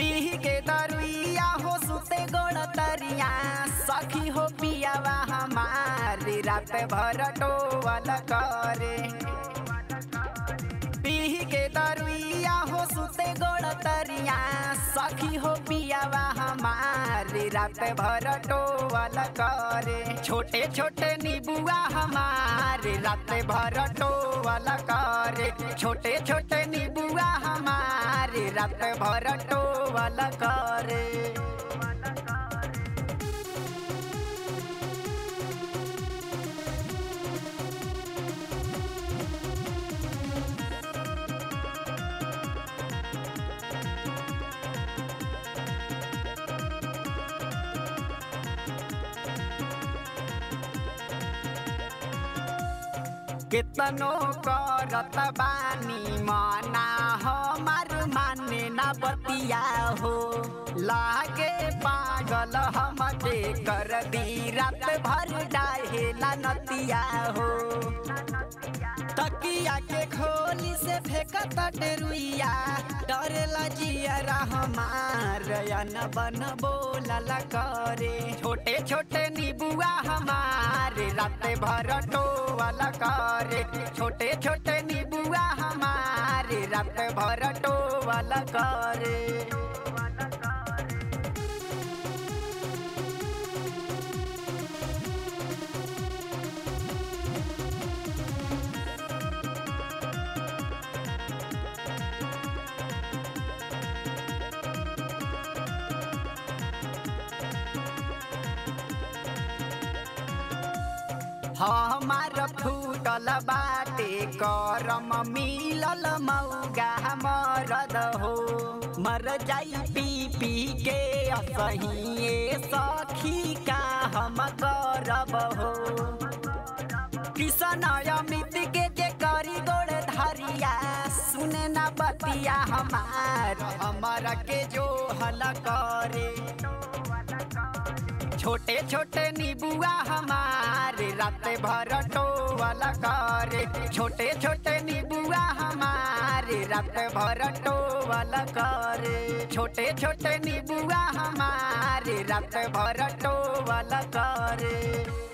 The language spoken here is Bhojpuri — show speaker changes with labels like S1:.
S1: पीह के दरुइया हो सुते गोड़ तरिया सखी हो पियावा हमारी रात भर टोवल करे पीह के दरुइया हो सुते गोड़ तरिया सखी हो पियावा हमारी रात भर टोवल करे छोटे छोटे नीबुआ हमारे रात भर टोवल करे छोटे छोटे नीबुआ हमारे रात भर टोवल करे केतनो करत बानी मना हमार माने ना बतिया हो लागे पागल हमके कर दी रात भर डाहेला नतिया हो तकिया के खोली से फेंकत डेरुइया डरेला जियरा हमार न बन बोलला करे छोटे छोटे नीबुआ हमारे रात भर टोवल करे छोटे छोटे नीबुआ हमारे रात भर टोवल करे हमार फूटल बाटे करम मिलल मौगा मरद हो मर जाई पी पी के असहिए सखी का हम करब हो किशन अमित के जे करी गोड़ धरिया सुने ना बतिया हमार हमार के जो हल करे छोटे छोटे नीबुआ हमारे रात भर टोवल करे छोटे छोटे नीबुआ हमारे रात भर टोवल करे छोटे छोटे नीबुआ हमारे रात भर टोवल करे